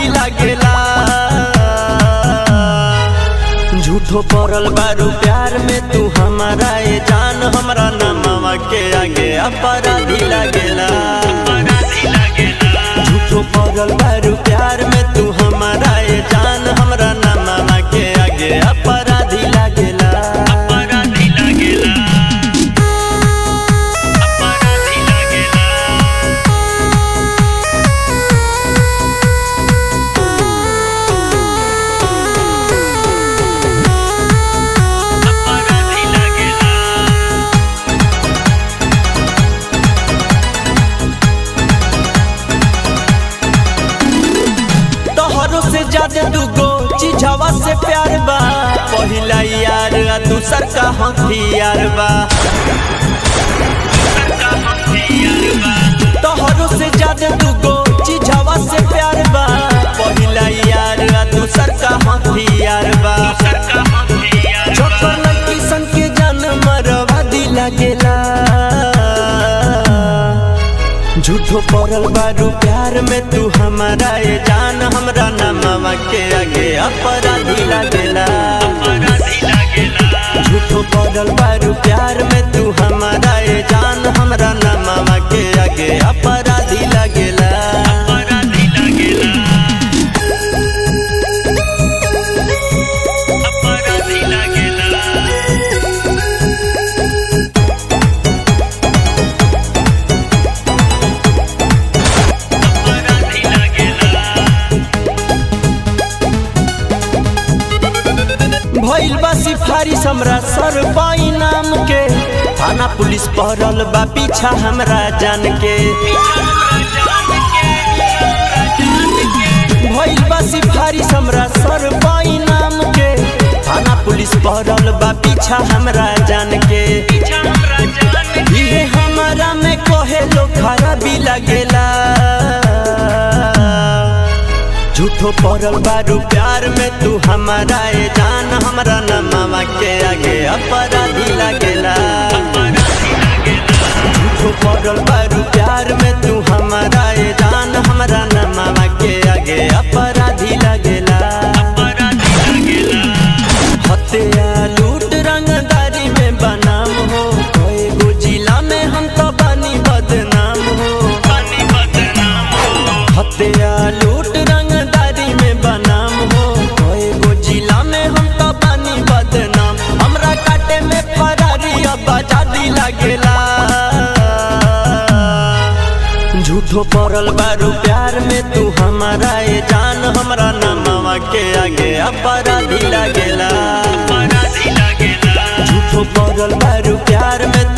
अपराधी लागेला झूठो पड़ल बारू प्यार में तू हमारा ए जान हमरा नमवा के आगे अपराधी लागेला झूठो पड़ल बारू प्यार में तू हमारा ए जान हमरा नमवा के आगे अपराधी लागेला अपराधी लागेला अपराधी लागेला अपराधी लागेला तोहरो से ज्यादा दूगो चीजवा से प्यार बा पहिला यार आ दूसर का हथियार बा तोहरो से ज्यादा दूगो चीजवा से प्यार बा पहिला यार आ दूसर का हथियार बा सरका हथियार छोकर लड़की सन के जान मरवा दिला गेला झूठो पड़ल बारू प्यार में तू हमारा ये जान हमरा नमवा के आगे अपराधी लागेला अपराधी लागेला झूठो पड़ल बारू प्यार में तू हमारा ये जान हमरा नमवा के आगे अपराधी लागेला अपराधी लागेला अपराधी लागेला अपराधी लागेला भइल बा सिफारिश हमरा सर पाई नाम के थाना पुलिस पहरल बा पीछा हमरा जान के भइल बा सिफारिश हमरा सर पाई नाम के थाना पुलिस पहरल बा पीछा हमरा जान के इहे हमारा में कहे लो खराबी लगेला झूठो पड़ल बारू प्यार में तू हमारा ए जान हमरा नमवा के आगे अपराधी लागेला झूठो पड़ल बारू प्यार में तू हमारा ए जान हमरा नमवा के आगे अपराधी लागेला हत्या लूट रंगदारी में बनाम हो कोई गो जिला में हम तो बनी बदनाम हो हत्या लूट रंगदारी में बनाम हो कोई गो जिला में हम तो बनी बदनाम हमरा काटे में फरारी अब आजादी लागेला झूठो पड़ल बारू प्यार में तू हमारा ए जान हमरा नमवा के आगे अपराधी लागेला झूठो पड़ल बारू प्यार में